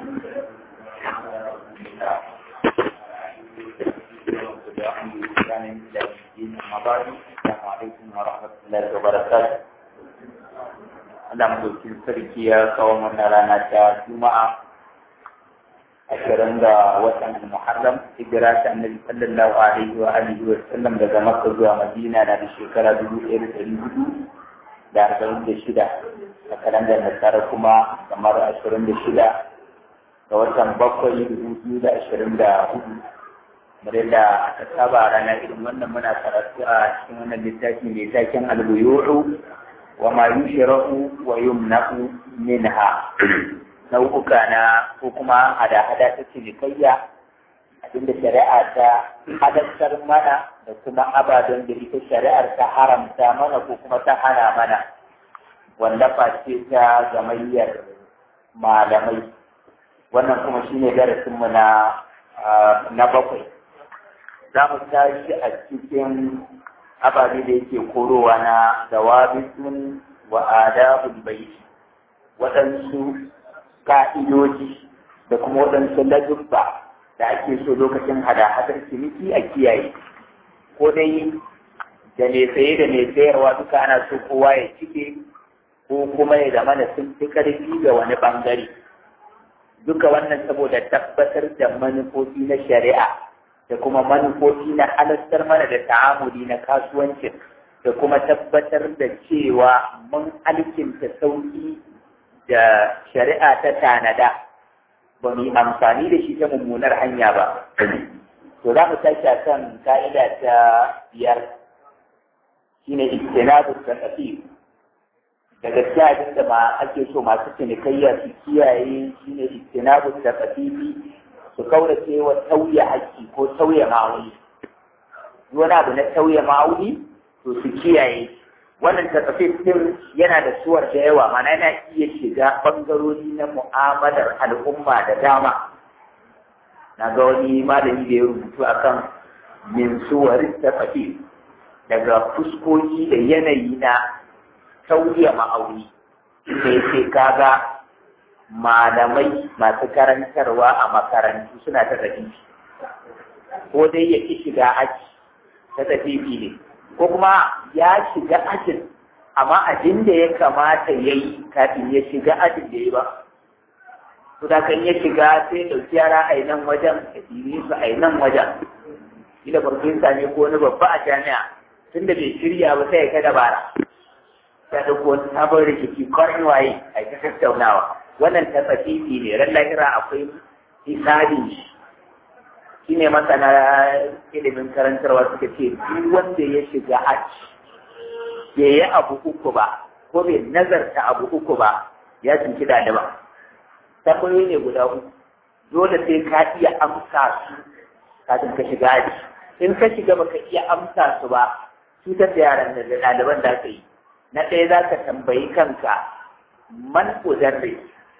Assalamu alaikum wa rahmatullahi wa barakatuh. Allah madaukin sarki ya kawo mana rana ta Juma'a ashirin ga watan Muharram hijira ta Annabi sallallahu alaihi wa alihi wa sallam daga Makka zuwa Madina na da shekara dubu ɗaya da ɗari hudu da arba'in da shida a kalandar Nasara kuma kamar ashirin da shida ga watan bakwai dubu biyu da ashirin da hudu kamar yadda aka saba rana irin wannan muna karatu a cikin wannan littafi mai taken albuyu'u wa ma yushra'u wa yumna'u minha nau'uka na ko kuma hada-hada ta cinikayya abinda shari'a ta hadattar mana da kuma ababen da ita shari'ar ta haramta mana ko kuma ta hana mana wanda face ta gamayyar malamai wannan kuma shine darasinmu na na bakwai za mu tashi a cikin ababe da yake korowa na dawabisun wa adabul baiti waɗansu ka'idoji da kuma waɗansu ladubba da ake so lokacin hada-hadar ciniki a kiyaye ko dai da mai saye da mai sayarwa duka ana so kowa ya cike ko kuma ya zama da sun fi ƙarfi ga wani ɓangare duka wannan saboda tabbatar da manufofi na shari'a da kuma manufofi na halastar mana da ta'amuli na kasuwancin da kuma tabbatar da cewa mun alkinta sauki da shari'a ta tanada ba mu yi amfani da shi ta mummunar hanya ba to za mu tashi a kan ka'ida ta biyar shine ijtinabu tasafir daga cikin abin da ma ake so masu cinikayya su kiyaye shine ijtinabu tasafiri su kaurace wa tauye haƙƙi ko tauye ma'auni wani abu na tauye ma'auni to su kiyaye wannan tasafif din yana da suwar da yawa mana yana iya shiga bangarori na mu'amalar al'umma da dama na ga wani malami da ya rubutu akan min suwar tasafif daga fuskoki da yanayi na tauye ma'auni da yake kaga malamai masu karantarwa a makarantu suna ta tafi ko dai ya ki shiga aji ta tafi ne ko kuma ya shiga ajin amma abin da ya kamata ya yi kafin ya shiga ajin da ya ba to da kan ya shiga sai ɗauki yara a nan wajen a ɗiri su a nan wajen ila farfesa ne ko wani babba a jami'a tun da bai shirya ba sai ya ta dabara ya ɗauko wani sabon rikici kwarin waye a ta tattaunawa wannan tafafifi ne ran lahira akwai hisabin shi shi ne masana ilimin karantarwa suka ce duk wanda ya shiga aji bai yi abu uku ba ko bai nazarta abu uku ba ya cinci ɗaliban tambayoyi ne guda uku dole sai ka iya amsa su kafin ka shiga aji in ka shiga baka iya amsa su ba cutar da yaran da ɗaliban da ka yi na ɗaya za ka tambayi kanka man udarri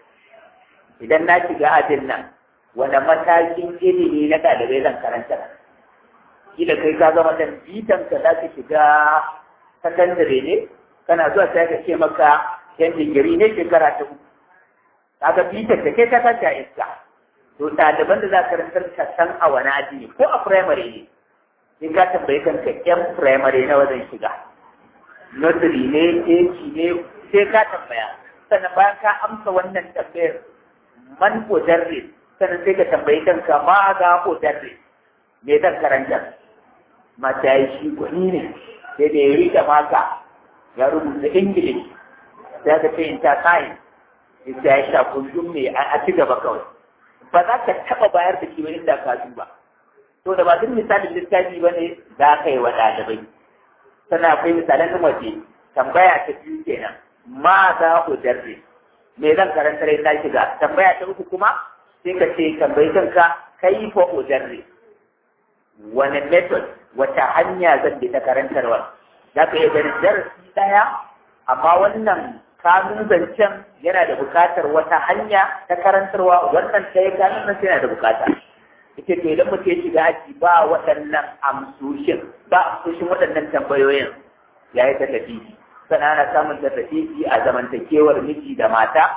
idan na shiga ajin nan wani matakin ilimi na ɗalibai zan karanta kila kai ka zama dan bitan ka za ka shiga sakandare ne kana zuwa sai ka ce maka yan digiri ne shekara ta uku kaga bitan da kai ka tashi a iska to ɗaliban da za ka karantar ka san a wani aji ne ko a firamare ne sai ka tambayi kanka yan firamare na wajen shiga nursery ne eci ne sai ka tambaya sannan bayan ka amsa wannan tambayar man mudarris sannan sai ka tambayi kanka ma ga mudarris me zan karanta mata yi shi gwani ne sai da ya rika maka ya rubuta english sai ka ce inta science sai ya sha kullum ne a ci gaba kawai ba za ka taɓa bayar da shi ba inda ka duba to da ba duk misalin littafi ba ne za ka yi wa ɗalibai sannan akwai misalan waje tambaya ta biyu kenan ma za ku darbe me zan karanta rai na shiga tambaya ta uku kuma sai ka ce tambayi kanka kai fa udarri wani method wata hanya zan bi ta karantarwa za ka iya ganin darasi ɗaya amma wannan kanun zancen yana da buƙatar wata hanya ta karantarwa wannan ɗaya kanun zancen yana da buƙata ita to idan mutum ya shiga aji ba waɗannan amsoshin ba amsoshin waɗannan tambayoyin ya yi ta tafi sannan ana samun ta tafi a zamantakewar miji da mata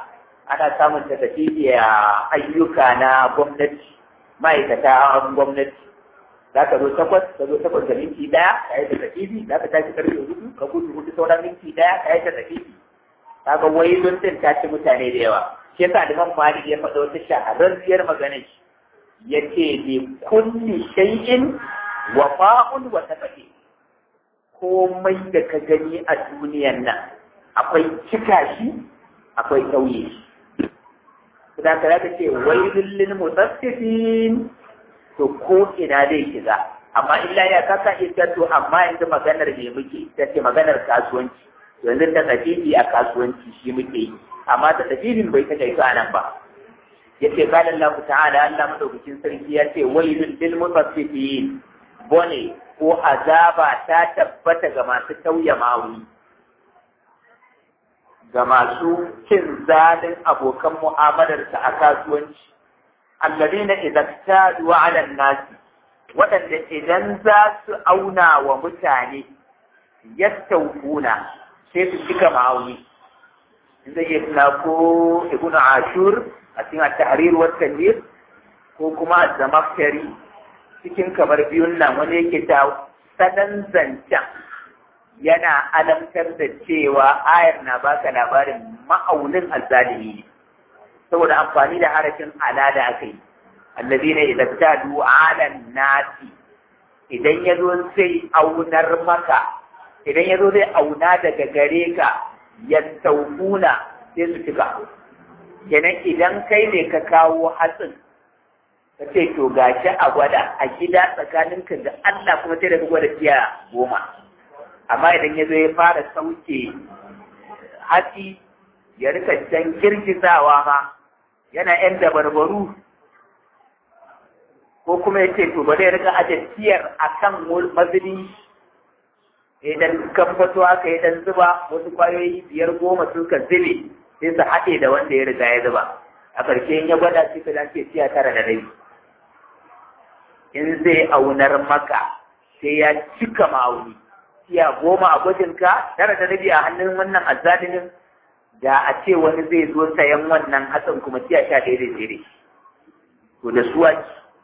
ana samun ta a ayyuka na gwamnati ma'aikata gwamnati za ka zo takwas ka zo takwas da minti ɗaya ka yi ta tafifi za ka tashi karfe hudu ka gudu hudu sauran minti ɗaya ka yi ta tafifi ka ga wailun din ta ci mutane da yawa shi yasa da man malik ya faɗa wata shahararriyar magana shi ya ce bi kulli shay'in wafa'un wa tafati komai da ka gani a duniyan nan akwai cika shi akwai tauye shi da ka zaka ce wailul lil mutaffifin to ko ina zai shiga amma illa ya kasa ita to amma yanzu maganar me muke ta ce maganar kasuwanci yanzu ta tafifi a kasuwanci shi muke yi amma ta tafifin bai ta kai nan ba yace qala Allah ta'ala Allah madaukakin sarki ya ce wailul lil mutaffifin bone ko azaba ta tabbata ga masu tauye mawuni ga masu cin zalin abokan mu'amalarsa a kasuwanci alladina idan tadu ala nasi waɗanda idan za su auna wa mutane yastaukuna sai su cika ma'auni in zai iya tuna ko ibnu ashur a cikin at-tahrir wa tanwir ko kuma az-zamakhshari cikin kamar biyun nan wani yake ta sanan zancen yana alamtar da cewa ayar na baka labarin ma'aunin azzalimi ne saboda amfani da harafin ala da aka yi allazina idan tadu ala nasi idan ya zo sai aunar maka idan ya zo zai auna daga gare ka ya taukuna sai su cika kenan idan kai ne ka kawo hatsin ka ce to gashi a gwada a gida tsakaninka da Allah kuma sai da ka gwada tiya goma amma idan ya zo ya fara sauke hatsi ya rika can girgizawa ma yana yan dabarbaru ko kuma ya ce to bari ya rika ajiyar a kan mazini idan kan fito haka ya dan zuba wasu kwayoyi biyar goma sun ka zube sai su haɗe da wanda ya riga ya zuba a ƙarshe in ya gwada sai ka dace tiya tara da rai in zai aunar maka sai ya cika ma'auni tiya goma a gwajinka tara da rabi a hannun wannan azzalimin da a ce wani zai zo sayan wannan hatsin kuma tiya sha ɗaya zai tsere to da suwa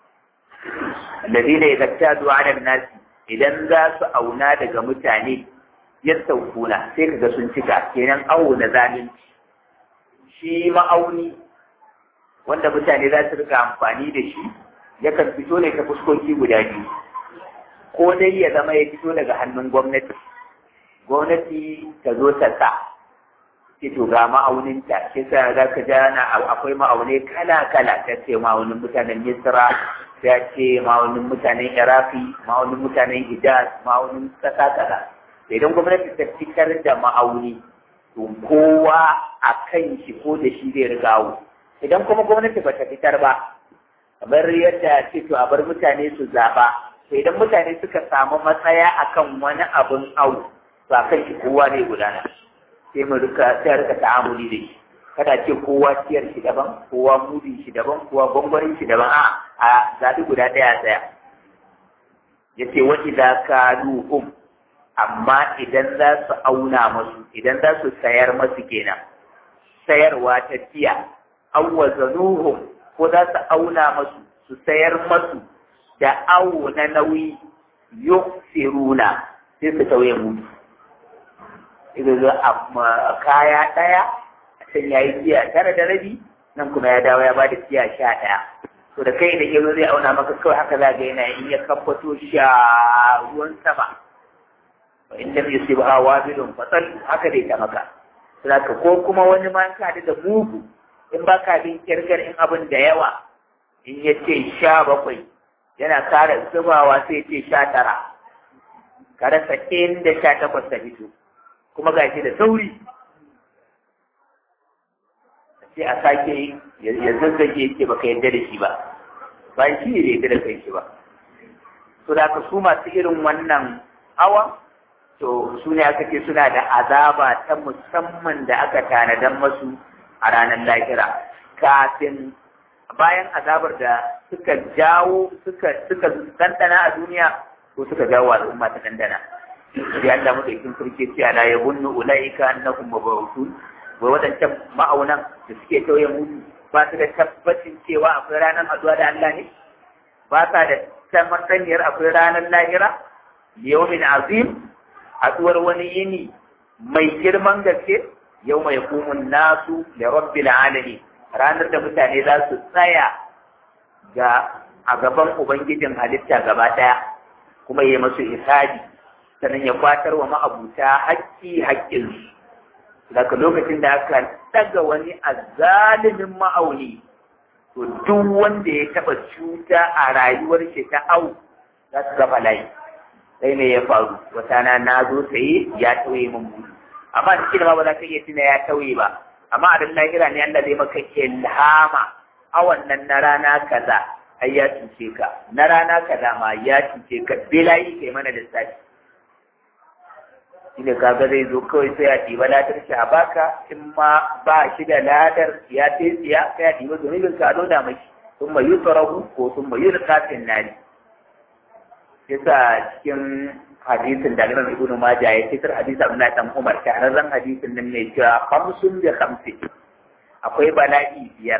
alladhina idza tadu ala nasi idan za su auna daga mutane yastaukuna sai kaga sun cika kenan awo na zalunci shi ma'auni wanda mutane za su rika amfani da shi yakan fito ne ta fuskoki guda biyu ko dai ya zama ya fito daga hannun gwamnati gwamnati ta zo ta sa ce to ga ma'auninta shi sa za ka ja na akwai ma'aunai kala-kala ta ce ma'aunin mutanen misra ta ce ma'aunin mutanen iraki ma'aunin mutanen hijaz ma'aunin kasa kaza idan gwamnati ta fitar da ma'auni to kowa a kan shi ko da shi zai rigawo idan kuma gwamnati ba ta fitar ba kamar yadda ce to a bar mutane su zaɓa to idan mutane suka samu matsaya akan wani abin au to a kan shi kowa zai gudana sai mu rika sai rika ta'amuli da shi kada ce kowa ciyar shi daban kowa mudi shi daban kowa gwangwarin shi daban a a zaɓi guda ɗaya tsaya yace wa idza kaluhum amma idan za su auna masu idan za su sayar masu kenan sayarwa ta tiya awwazanuhum ko za su auna masu su sayar masu da awo na nauyi yusiruna sai su tauye mutu idan a kaya ɗaya can ya yi tiya tara da rabi nan kuma ya dawo ya ba da tiya sha ɗaya to da kai da ke zai auna maka kawai haka za ga yana in ya kamfato sha ruwan sama wa in lam yusibha wabilun fatal haka dai ta maka saboda ko kuma wani ma ka da mugu in ba ka bin kirkar in abin da yawa in ya ce sha bakwai yana kara zubawa sai ce sha tara ka rasa inda sha takwas ta fito kuma ga shi da sauri sai a sake ya zazzage yake baka yadda da shi ba ba shi ne yadda da kai shi ba to da ka su masu irin wannan hawa to su ne aka ce suna da azaba ta musamman da aka tanadan masu a ranar lahira kafin bayan azabar da suka jawo suka suka dandana a duniya ko suka jawo al'umma ta dandana sai Allah madaukin sarki ce ala yabunnu ulaika annahum mabawtun wai waɗancan ma'aunan da suke tauye mudu ba su da tabbacin cewa akwai ranar haduwa da Allah ne ba sa da tabbataniyar akwai ranar lahira yawmin azim haduwar wani yini mai girman gaske yau mai kumun nasu da rabbil alamin ranar da mutane za su tsaya ga a gaban ubangijin halitta gaba ɗaya kuma ya masu isadi sannan ya kwatar wa ma'abuta haƙƙi haƙƙinsu daga lokacin da aka ɗaga wani azalimin ma'auni to duk wanda ya taɓa cuta a rayuwar shi ta au za su gaba layi sai me ya faru wata na na zo saye ya tauye min buɗe amma cikin ma ba za ka iya tuna ya tauye ba amma a lahira ne Allah zai maka ilhama a wannan na rana kaza ai ya cuce ka na rana kaza ma ya cuce ka bilayi kai mana lissafi shine kaga zai zo kawai sai ya ɗiba ladar shi a baka in ma ba shi da ladar ya ce tsiya sai ya ɗiba zunubin ka da mashi sun mai yusarahu ko sun mai yulka fin nari yasa cikin hadisin da Imam Ibn Majah ya fitar hadisi Abdullah dan Umar shahararren hadisin nan ne cewa khamsun bi khamsi akwai bala'i biyar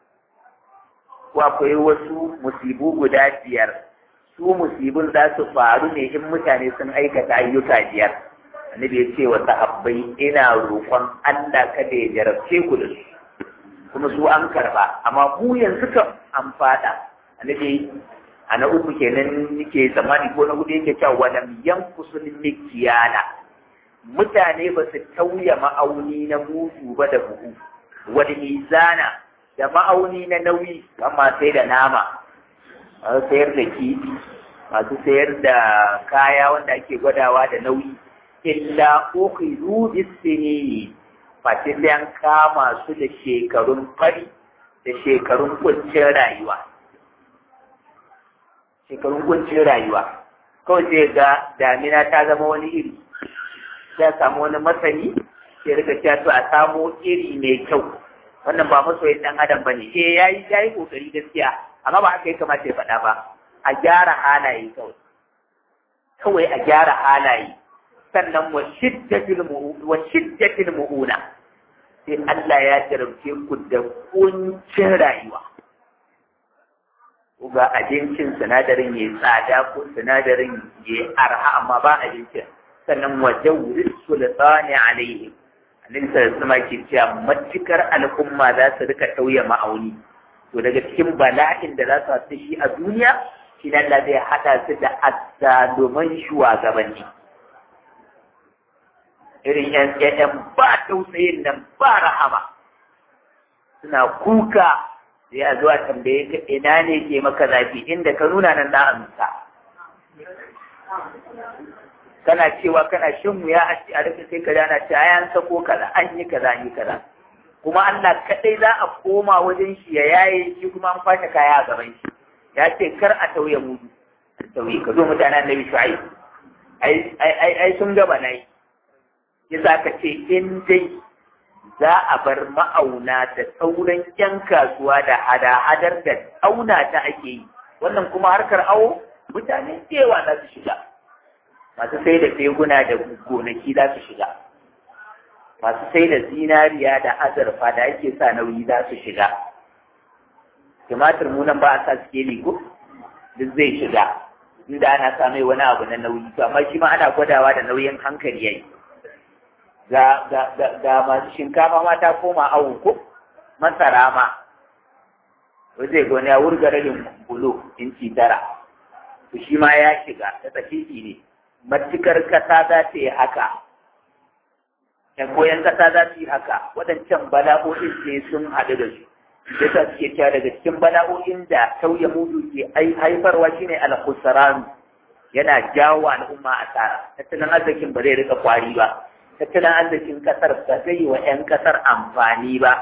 ko akwai wasu musibu guda biyar su musibin za su faru ne in mutane sun aikata ayyuka biyar annabi ya ce wa sahabbai ina roƙon Allah kada ya jarabce ku da su kuma su an karba amma mu yanzu kan an fada annabi a na uku kenan yake zamani ko na hudu yake cewa walam yankusul mikiyana mutane ba su tauya ma'auni na mutu ba da buhu wani mizana da ma'auni na nauyi amma sai da nama masu sayar da kifi masu sayar da kaya wanda ake gwadawa da nauyi illa ukhizu bisini face sai an kama su da shekarun fari da shekarun kuncin rayuwa shekarun kuncin rayuwa kawai sai ga damina ta zama wani iri ya samu wani masani sai rika cewa to a samo iri mai kyau wannan ba masoyin dan adam bane eh yayi yayi kokari gaskiya amma ba haka ya kamata ya faɗa ba a gyara halaye kawai kawai a gyara halaye sannan wa shiddatil wa shiddatil mu'una sai Allah ya jarabce ku da kuncin rayuwa ga abincin sinadarin ya tsada ko sinadarin ya arha amma ba abincin sannan wa jawris sultani alaihim annabi sallallahu alaihi ke cewa matukar al'umma za su rika tauye ma'auni to daga cikin bala'in da za su hasu shi a duniya shi Allah zai hada su da azzaluman shugabanni irin yan yan ba tausayin nan ba rahama suna kuka sai a zuwa tambaye ka ina ne ke maka zafi inda ka nuna nan na amsa kana cewa kana shan wuya a ci a rufe sai ka dana ce ayan sako kaza an yi kaza an yi kaza kuma Allah kadai za a koma wajen shi ya yaye shi kuma an kwashe kaya a gaban shi ya ce kar a tauye mudu tauye ka zo mutanen annabi shu'aib ai ai ai sun gaba nayi yasa ka ce in dai za a bar ma'auna da sauran yan kasuwa da hada-hadar da auna ta ake yi wannan kuma harkar awo mutane cewa za su shiga masu sai da teguna da gonaki za su shiga masu sai da zinariya da azurfa da ake sa nauyi za su shiga tumatir munan ba a sa sikeli ko duk zai shiga inda ana sa mai wani abu na nauyi to amma shi ma ana gwadawa da nauyin hankali yayi ga ga ga masu shinkafa ma ta koma awo ko masara ma zai ga wani ya wurga rabin bulo inci tara to shi ma ya shiga ta tsakiki ne matukar kasa za ta yi haka ‘yan koyan kasa za su yi haka waɗancan bala'o'in ne sun haɗu da su da ta suke cewa daga cikin bala'o'in da tauye mudu ke haifarwa shine al-khusran yana jawo al'umma asara tattalin arzikin ba zai rika kwari ba tattalin arzikin kasar ba zai yi wa 'yan kasar amfani ba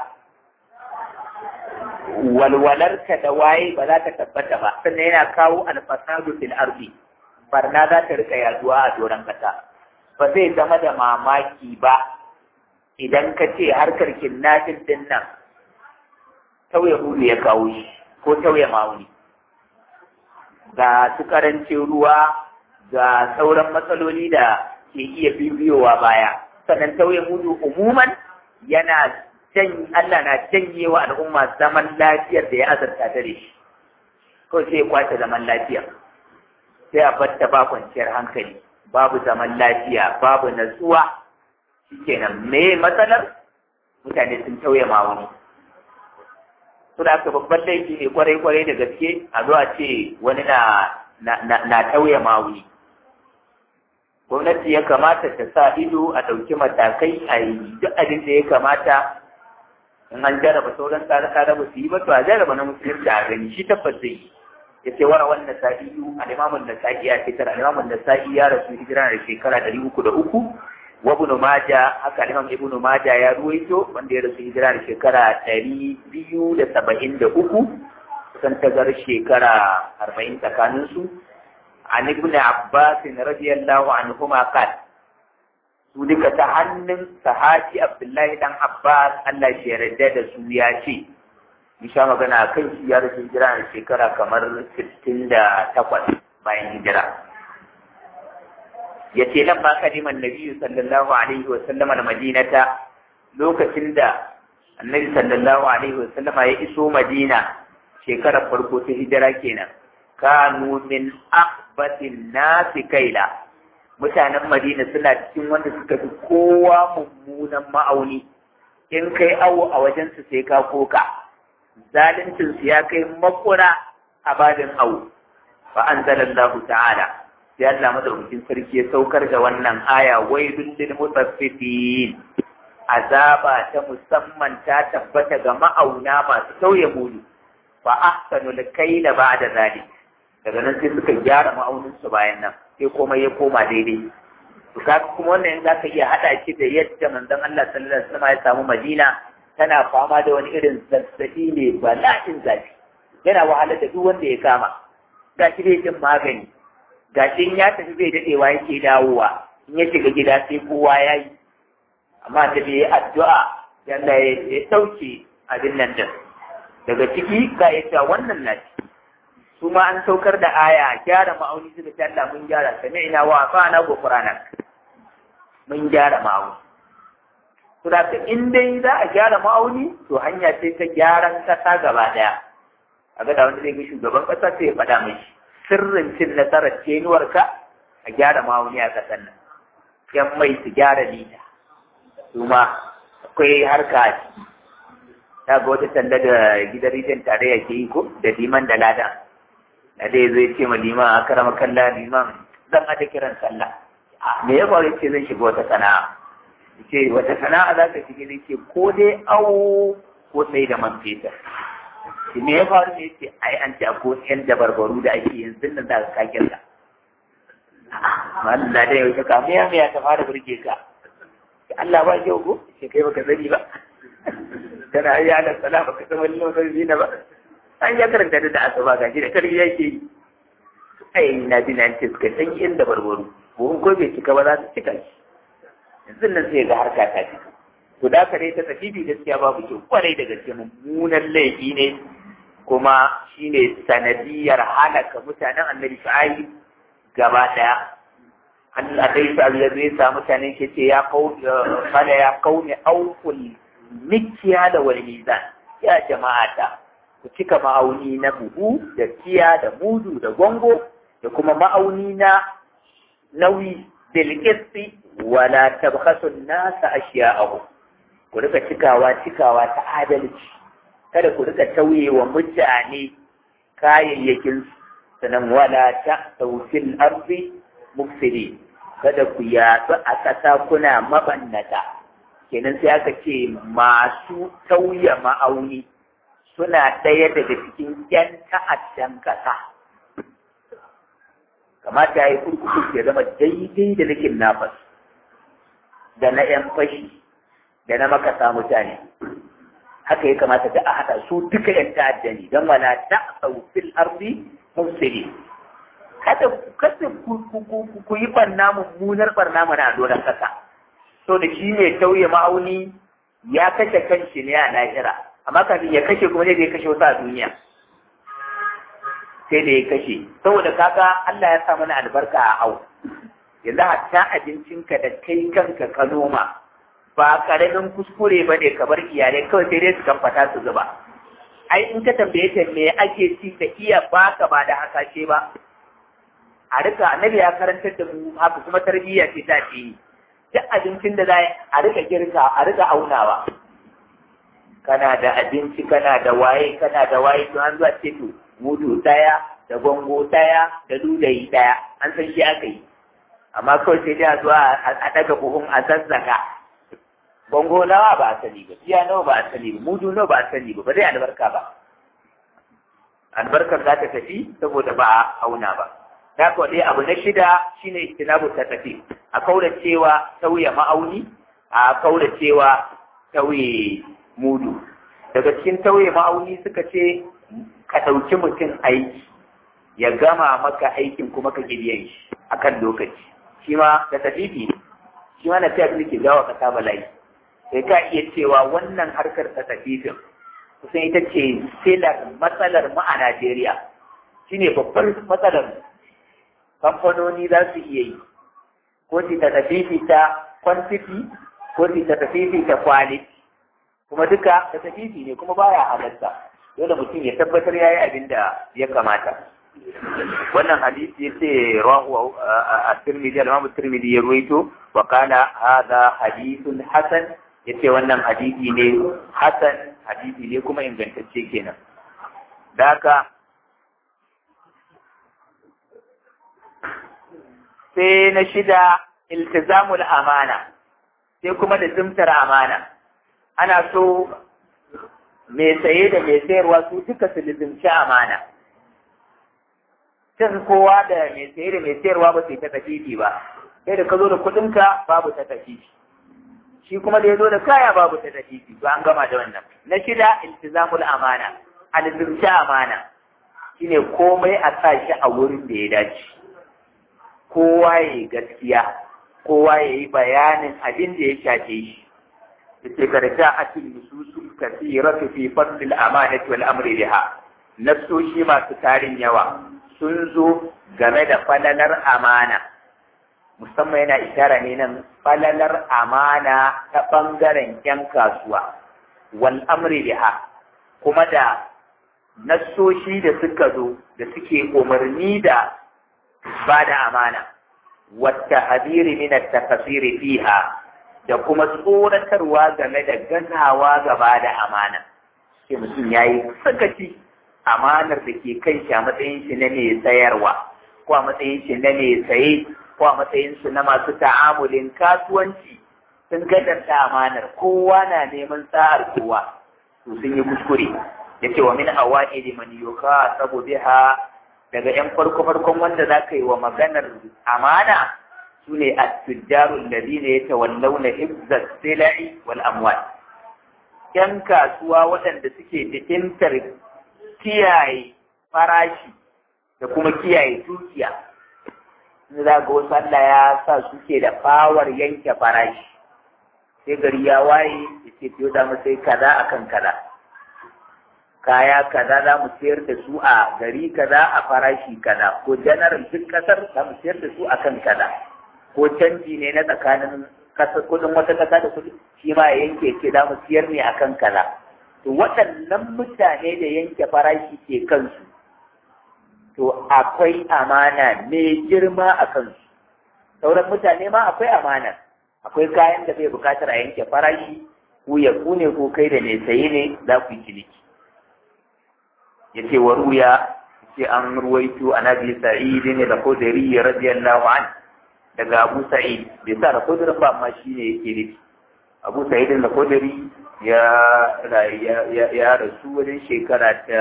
walwalarka da waye ba za ta tabbata ba sannan yana kawo alfasadu fil ardi barna za ta rika yaduwa a doron kasa ba zai zama da mamaki ba idan ka ce harkar kinnafin din nan tauye hulu ya kawo shi ko tauye ma'auni ga su karancin ruwa ga sauran matsaloli da ke iya bibiyowa baya sannan tauye mudu umuman yana jan Allah na janye wa al'umma zaman lafiyar da ya azarta ta da shi ko sai ya kwace zaman lafiya sai a batta ba kwanciyar hankali babu zaman lafiya babu natsuwa shikenan me matsalar mutane sun tauye mawuni su da aka babban laifi ne kwarai kwarai da gaske a zuwa ce wani na na tauye mawuni gwamnati ya kamata ta sa ido a ɗauki matakai a yi duk abin da ya kamata in an jaraba sauran tsare-tsare ba su yi ba to a jaraba na musulunci a gani shi tabbas zai yi ya ce wara wannan sa'iyu alimamun da sa'i ya fitar alimamun da sa'i ya rasu hijira da shekara ɗari uku da uku wa ibn maja haka alimam ibn maja ya ruwaito wanda ya rasu hijira da shekara ɗari biyu da saba'in da uku kusan tazar shekara arba'in tsakaninsu an ibn abbas radiyallahu anhuma qal su duka ta hannun sahabi abdullahi dan abbas Allah shi yarda da su ya ce in sha magana kan shi ya rasu hijira da shekara kamar 68 bayan hijira ya ce nan ba kaliman nabi sallallahu alaihi wa sallama da madinata lokacin da annabi sallallahu alaihi wa sallama ya iso madina shekarar farko ta hijira kenan kanu min akbatin nasi kaila mutanen madina suna cikin wanda suka fi kowa mummunan ma'auni in kai awo a wajensu sai ka koka zalincin su ya kai makura a badin awo fa anzalallahu ta'ala sai Allah madaukakin sarki ya saukar da wannan aya wailul lil mutaffifin azaba ta musamman ta tabbata ga ma'auna masu tauye mudu fa ahsanul kayla ba'da zalik daga nan sai suka gyara ma'auninsu bayan nan sai komai ya koma daidai to kaga kuma wannan za ka iya haɗa shi da yadda manzon Allah sallallahu alaihi wasallam ya samu Madina tana fama da wani irin zazzabi ne bala'in zafi yana wahalar da duk wanda ya kama ga shi bai jin magani ga shi ya tafi bai daɗewa yake dawowa in ya shiga gida sai kowa ya yi amma da bai yi addu'a yalla ya ɗauke abin nan din daga ciki ga ya wannan na ciki su ma an saukar da aya gyara ma'auni suka ce Allah mun gyara sami'na wa ata'na ghufranak mun gyara ma'auni to da in dai za a gyara ma'auni to hanya ce ta gyaran kasa gaba daya a ga da wanda zai ga shugaban kasa sai ya faɗa mai sirrin cin nasarar tenuwarka a gyara ma'auni a kasan nan yan mai su gyara lita su ma akwai harka a ciki ta ga wata sanda da gidan rijiyar tarayya ke yi ko da liman da ladan da dai zai ce ma liman a karama kalla liman zan ada kiran sallah me ya faru ce zan shiga wata sana'a ce wata sana'a za ka shiga ne ce ko dai awo ko sai da man fetur me ya faru ne ce ai an ce ko yan dabarbaru da ake yanzu nan da ka kirka Allah da yau ka me ya me ya ta fara burge ka Allah ba yau ko ce kai baka sani ba kana ayya ala salama ka san wani lokaci na ba an ya karanta da asuba ga shi da karfi yake yi ai na ji nan ce suka san inda barbaro buhun ko bai cika ba za su cika shi yanzu nan sai ga harka ta cika to da ka dai ta tafibi gaskiya babu kyau kwarai da gaske mummunan laifi ne kuma shine sanadiyar halaka mutanen annabi shu'aib gaba daya Allah dai sa ya zai sa mutanen ke ce ya kau fala ya kauni auful mikiya da wal mizan ya jama'ata ku cika ma'auni na buhu da tiya da mudu da gongo da kuma ma'auni na nauyi bilkisti wala tabkhasu nasa ashiya'ahu ku rika cikawa cikawa ta adalci kada ku rika tauye wa mutane kayayyakin sanan wala ta tawfil ardi mufsidi kada ku yaɗu a ƙasa kuna mabannata kenan sai aka ce masu tauye ma'auni suna ɗaya daga cikin ‘yan ta'addan ƙasa. Kamata ya yi kurkuku ya zama daidai da rikin nafas, da na ‘yan fashi, da na makasa mutane. Haka ya kamata da a haɗa su duka ‘yan ta'adda ne, don wana ta fil arzi mufsiri. Kada kada ku yi ɓarna mummunar ɓarna mana a doron ƙasa. So da shi mai tauye ma'auni ya kashe kanshi ne a lahira. amma kafin ya kashe kuma zai kashe wasu a duniya sai da ya kashe saboda kaga Allah ya sa mana albarka a au yanzu hatta abincinka da kai kanka ka noma ba karamin kuskure ba ne kamar iyalai kawai sai dai su kamfata su zuba ai in ka tambaye ta me ake ci ta iya baka ba da hasashe ba a rika annabi ya karantar da mu haka kuma tarbiyya ce ta ce duk abincin da za a rika girka a rika aunawa kana da abinci kana da waye kana da waye to an zuwa ce to mudu daya da gongo daya da dudayi daya an san shi aka yi amma kawai sai dai a zuwa a daga buhun a zazzaka gongo nawa ba a sani ba iya nawa ba a sani ba mudu nawa ba a sani ba ba zai albarka ba albarkar za ta tafi saboda ba a auna ba da kuwa dai abu na shida shine istinabu ta tafi a kaura cewa tauye ma'auni a kaura cewa tauye mudu daga cikin tauye ma'auni suka ce ka ɗauki mutum aiki ya gama maka aikin kuma ka gidiyan shi akan lokaci shi ma da tafifi ne shi ma na fiye da ke gawa kasa bala'i sai ka iya cewa wannan harkar ta tafifin kusan ita ce silar matsalar mu a Najeriya shine babbar matsalar kamfanoni za su iya yi ko ta tafifi ta quantity ko ta tafifi ta quality kuma duka ta tafifi ne kuma baya halatta dole mutum ya tabbatar yayi abin da ya kamata wannan hadisi yace rawahu at-Tirmidhi al-Imam at-Tirmidhi ya ruwaito wa kana hadha hadithun hasan yace wannan hadisi ne hasan hadisi ne kuma ingantacce kenan da haka sai na shida iltizamul amana sai kuma da zumtar amana ana so mai saye da mai sayarwa su duka su lizimci amana cin kowa da mai saye da mai sayarwa ba su yi ta tafifi ba sai da ka zo da kuɗinka babu ta tafifi shi kuma da ya zo da kaya babu ta tafifi ba an gama da wannan na shida iltizamul amana a lizimci amana shine komai a sa shi a wurin da ya dace kowa ya yi gaskiya kowa ya yi bayanin abin da ya shafe shi yace karja atil nususul kathiratu fi fadl al-amanati wal amri biha nasoshi masu tarin yawa sun zo game da falalar amana musamman yana ishara ne nan falalar amana ta bangaren yan kasuwa wal amri biha kuma da nasoshi da suka zo da suke umarni da ba da amana wata hadiri min at-takasiri fiha da kuma tsoratarwa game da gazawa gaba da amana sai mutum yayi sakaci amanar da ke kan shi a matsayin shi na mai sayarwa ko a matsayin shi na mai saye ko a matsayin su na masu ta'amulin kasuwanci sun gadanta amanar kowa na neman sa'ar kowa to sun yi kuskure yace wa min awa'ili man yuqasabu biha daga ‘yan farko-farkon wanda za ka yi wa maganar amana su ne a tujjarun da zina ya tawallau na hibzar sila'i wal amwal. ‘Yan kasuwa waɗanda suke jikintar kiyaye farashi da kuma kiyaye dukiya. Za ga wasu Allah ya sa suke da fawar yanke farashi. Sai gari ya waye ya ce fiye da sai kaza akan kaza. kaya kaza za mu sayar da su a gari kaza a farashi kaza ko general duk kasar za mu sayar da su a kan kaza ko canji ne na tsakanin kasar kudin wata kasa da kudi shi ma ya yanke ce za mu sayar ne akan kaza to waɗannan mutane da yanke farashi ke kansu to akwai amana mai girma a kansu sauran mutane ma akwai amana akwai kayan da bai bukatar a yanke farashi ku ya ku ne ko kai da mai saye ne za ku yi ciniki yace wa ruya ce an ruwaito an abi sa'id ne da khudri radiyallahu an daga abu sa'id bai sa da khudri ba amma shine yake nufi abu sa'id da khudri ya ya ya rasu wajen shekara ta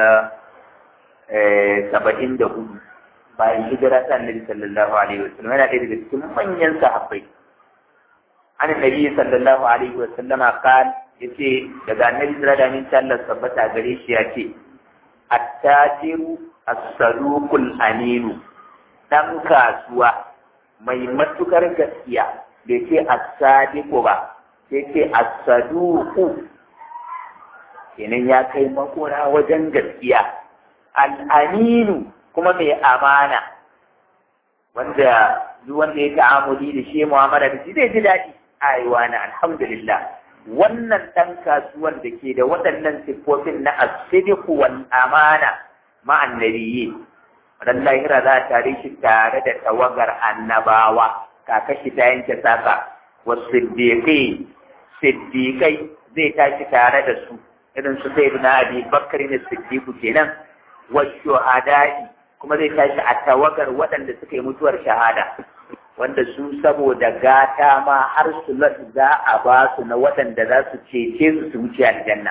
saba'in da hudu bayan hijira ta annabi sallallahu alaihi wasallam yana ɗaya daga cikin manyan sahabbai an nabi sallallahu alaihi wasallam qal yace daga annabi sallallahu alaihi wasallam tabbata gare shi yace attajiru as-saduqul aminu dan kasuwa mai matukar gaskiya bai ce as-sadiqu ba sai ce as-saduqu kenan ya kai makora wajen gaskiya al-aminu kuma mai amana wanda duk wanda ya ta'amuli da shi mu'amala da shi zai ji daɗi aiwa na alhamdulillah wannan ɗan kasuwan da ke da waɗannan siffofin na asidiku wal amana ma'an nabiyyi ran lahira za a tare shi tare da tawagar annabawa kaka shi ta yanke saka wa siddiqai siddiqai zai tashi tare da su irin su sai na abi bakar ne siddiqu kenan wa shuhada'i kuma zai tashi a tawagar waɗanda suka yi mutuwar shahada wanda su saboda gata ma har su za a ba su na waɗanda za su cece su su wuce aljanna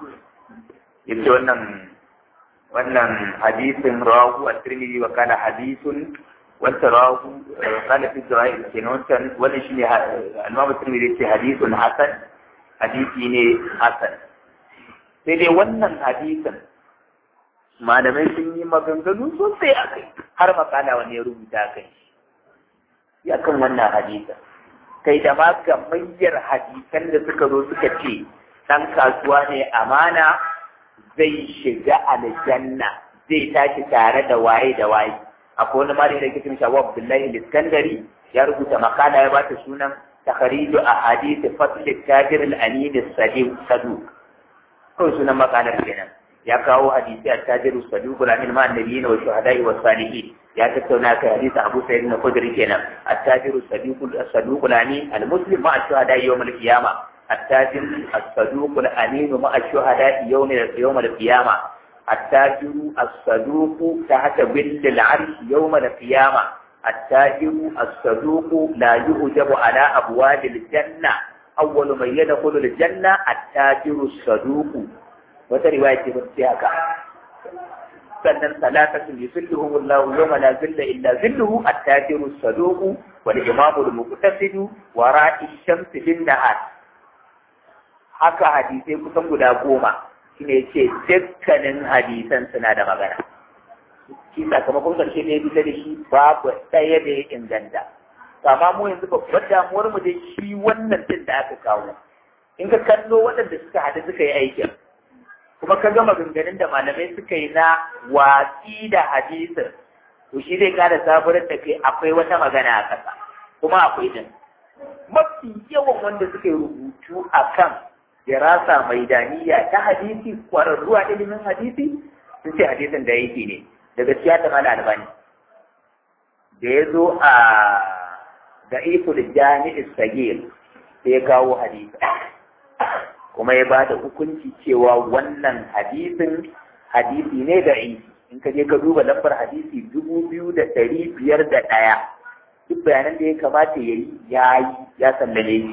yace wannan wannan hadisin rawahu at-tirmidhi wa kana hadithun wanda rawahu kana fi sahih kenan wannan wannan shine al-imam at-tirmidhi yace hadithun hasan hadisi ne hasan sai dai wannan hadisin malamai sun yi maganganu sosai a kai har makala wani ya rubuta kai ya kan wannan hadisin kai da ma gamayyar hadisan da suka zo suka ce ɗan kasuwa ne amana zai shiga aljanna zai tashi tare da waye da waye akwai wani malami da yake cikin shawo Abdullahi Iskandari ya rubuta makala ya bata sunan takhariju a hadisi fasl tajir al-amin as-sadiq saduq kawai sunan makalar kenan ya kawo hadisi a tajir as-sadiq al-amin ma annabiyina wa shuhada'i wa salihin ya tattauna kai hadisi Abu Sa'id al-Khudri kenan at-tajir as-sadiq as-saduq al-amin al-muslim ma ash-shuhada'i yawm al-qiyamah التاجر الصدوق الأمين مع الشهداء يوم يوم القيامة التاجر الصدوق تحت ظل العرش يوم القيامة التاجر الصدوق لا يؤجب على أبواب الجنة أول من يدخل الجنة التاجر الصدوق وترواية مرتياكا sannan salatatun yuzilluhum Allah yawma la zilla illa zilluhu at-tajiru as-saduq wal imamu al-muqtasidu wa ra'i shamsi bin nahar haka hadisai kusan guda goma shine ce dukkanin hadisan suna da magana shi sakamakon karshe ne bisa da shi babu ɗaya da ya inganta amma mu yanzu babbar damuwar mu da shi wannan din da aka kawo in ka kallo waɗanda suka haɗu suka yi aikin kuma ka ga maganganun da malamai suka yi na watsi da hadisin to shi zai ƙara sabuwar da kai akwai wata magana a ƙasa kuma akwai din mafi yawan wanda suka yi rubutu akan dirasa maidaniya ta hadisi kwararru a ilimin hadisi sun ce hadisin da yake ne da gaskiya ta mala albani da ya zo a da iful jami'is sagir sai ya kawo hadisi kuma ya ba da hukunci cewa wannan hadisin hadisi ne da in ka je ka duba lambar hadisi dubu biyu da ɗari biyar da ɗaya duk bayanan da ya kamata ya yi ya yi ya sallame shi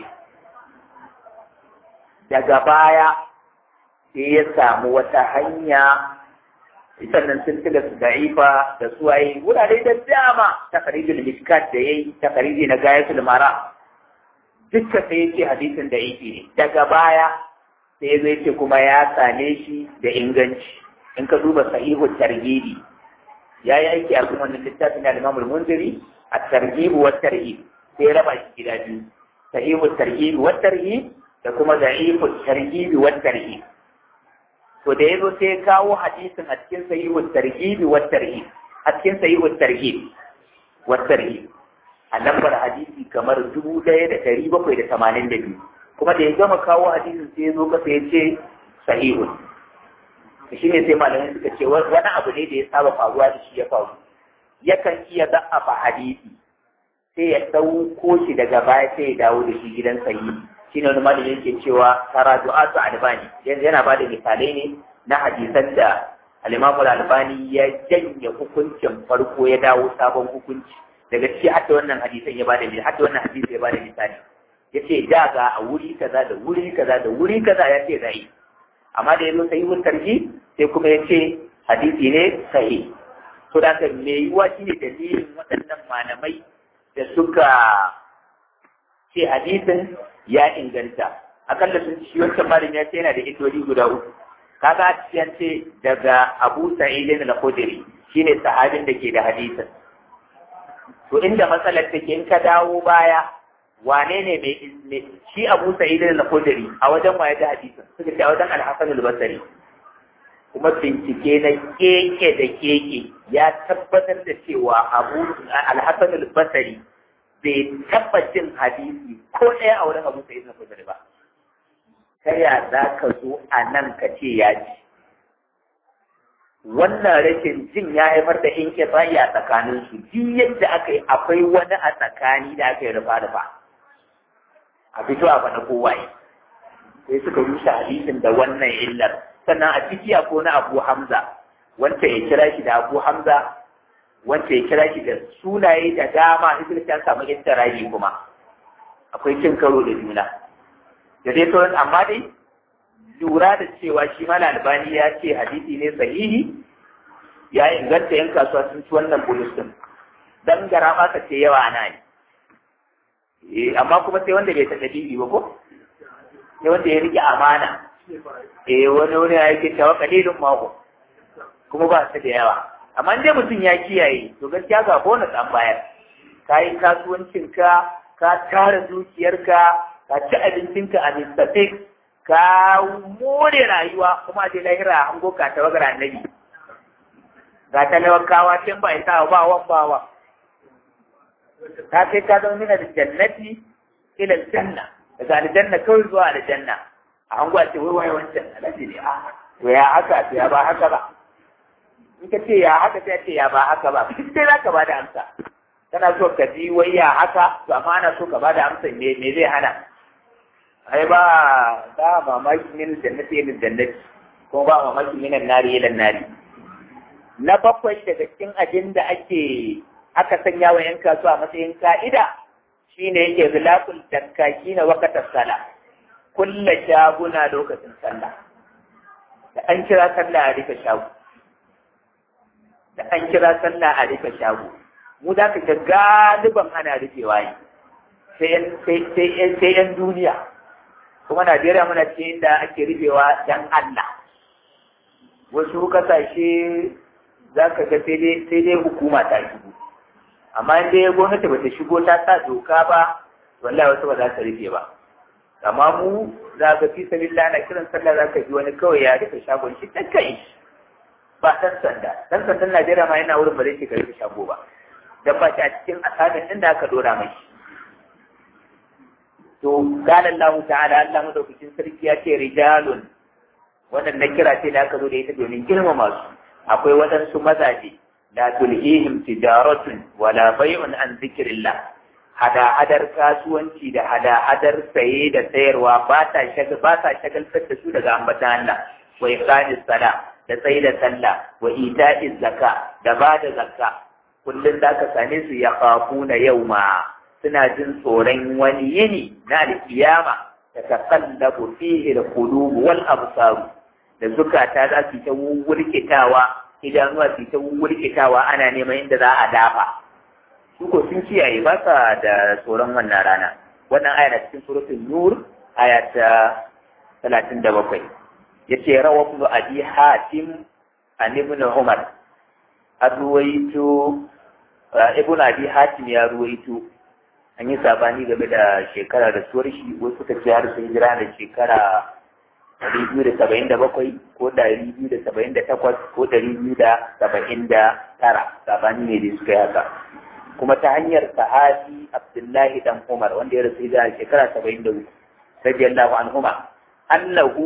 daga baya sai ya samu wata hanya sannan sun tiga su da'ifa da suwaye wurare da dama ta karijin miskat da ya yi ta kariji na gayatul mara dukkan sai ya ce hadisin da yake ne daga baya sai zai ce kuma ya same shi da inganci in ka duba sahihu targibi ya yi aiki a kuma wannan littafin da Imam Munziri a targibu wa tarhib sai ya raba shi gida biyu sahihu targibi wa tarhib da kuma da'ifu targibi wa tarhib to da yazo sai ya kawo hadisin a cikin sahihu targibi wa tarhib a cikin sahihu tarhib wa tarhib a lambar hadisi kamar dubu ɗaya da ɗari bakwai da tamanin da biyu kuma da ya gama kawo hadisin sai ya zo kasa ya ce sahihun shi ne sai malamai suka ce wani abu ne da ya saba faruwa da shi ya faru yakan iya za'afa hadisi sai ya ɗauko shi daga baya sai ya dawo da shi gidan sahihi shi ne wani malami yake cewa taradu'atu albani yana ba da misalai ne na hadisan da al-imamu albani ya janye hukuncin farko ya dawo sabon hukunci daga ciki hadda wannan hadisan ya bada misali hadda wannan hadisi ya bada misali yace da ga a wuri kaza da wuri kaza da wuri kaza ya ce zai amma da yazo sai mun tarji sai kuma yace hadisi ne sahi to da kan me yiwa shine dalilin waɗannan malamai da suka ce hadisin ya inganta akalla sun ci wancan malamin ya ce yana da idoli guda uku kaga ciyan ce daga Abu Sa'id al-Khudri shine sahabin da ke da hadisin to inda matsalar take in ka dawo baya wane ne mai shi Abu Sa'id al-Khudri a wajen waye da hadisin suka ce a wajen Al-Hasan al-Basri kuma bincike na keke da keke ya tabbatar da cewa Abu Al-Hasan al-Basri bai taɓa jin hadisi ko ɗaya a wurin abu sai na kudiri ba ta ya za ka zo a nan ka ce ya ji wannan rashin jin ya haifar da in a tsakanin su duk yadda aka yi akwai wani a tsakani da aka yi rufa rufa a fito a faɗa kowaye sai suka rushe hadisin da wannan illar sannan a ciki akwai na abu hamza wanda ya kira shi da abu hamza wanda ya kira shi da sunaye da dama ibn ta samu istirahi kuma akwai cin karo da juna da dai sauran amma dai lura da cewa shi mala albani ya ce hadisi ne sahihi ya inganta yan kasuwa sun ci wannan bulus din dan gara ma ka ce yawa ana yi amma kuma sai wanda bai ta dalili ba ko sai wanda ya rike amana eh wani wani ya yake cewa kalilun mako kuma ba su da yawa amma dai mutum ya kiyaye to gaskiya ga bonus an bayar ka yi kasuwancinka ka tara dukiyarka ka ci abincinka a mistake ka more rayuwa kuma dai lahira an goka ta wagar annabi ga talawakawa can ba isa ba wan ba wa ta kai ka zama mina da jannati ila janna daga aljanna kawai zuwa aljanna a hango ce wai wai wancan alaji ne a to ya haka to ya ba haka ba in ka ce ya haka sai ce ya ba haka ba sai za ka ba da amsa kana so ka ji wai ya haka to amma ana so ka ba da amsa me me zai hana ai ba ba mamaki min jannati ila jannati ko ba mamaki min nari ila nari na bakwai daga cikin abin da ake aka sanya wa yan kasuwa a matsayin ka'ida shine yake zilakul dakkaki na wakatar sala kulla shaguna lokacin sallah da an kira sallah a rufe shago da an kira sallah a rufe shago mu za ka ga galiban ana rufewa ne sai yan duniya kuma Najeriya muna ce inda ake rufewa dan Allah wasu kasashe za ka ga sai dai hukuma ta shigo amma in dai gwamnati ba ta shigo ta sa doka ba wallahi wasu ba za ta rufe ba amma mu za ka fi sabilla na kiran sallah za ka ji wani kawai ya rufe shagon shi ta kai ba dan sanda dan sandan Najeriya ma yana wurin ba zai shiga rufe shago ba dan ba shi a cikin asamin din da aka dora mai to qala Allah ta'ala Allah madaukakin sarki ya ce rijalun wannan na kira ce da aka zo da ita domin girmama su akwai waɗansu mazaje la tulhihim tijaratun wala bai'un an zikrillah hada-hadar kasuwanci da hada-hadar saye da sayarwa ba ta shagal ba ta shagaltar da su daga ambatan Allah wa iqamis sala da tsaye da sallah wa ita'iz zakka da ba da zakka kullun da ka same su ya khafuna yawma suna jin tsoron wani yini na alkiyama da taqallabu fihi al-qulub wal absar da zukata za su ta wurkitawa idanuwa su ta wurkitawa ana neman inda za a dafa su ko sun kiyaye ba sa da tsoron wannan rana wannan aya na cikin suratul nur aya ta talatin da bakwai yace rawa ibn abi hatim an ibn umar arwaito ibn abi hatim ya ruwaito an yi sabani game da shekara da suwar shi wasu suka ce har sun jira da shekara ɗari biyu da saba'in da bakwai ko ɗari biyu da saba'in da takwas ko ɗari biyu da saba'in da tara sabani ne da suka yi haka kuma ta hanyar sahabi abdullahi dan umar wanda ya rasu da shekara saba'in da uku radiyallahu anhuma annahu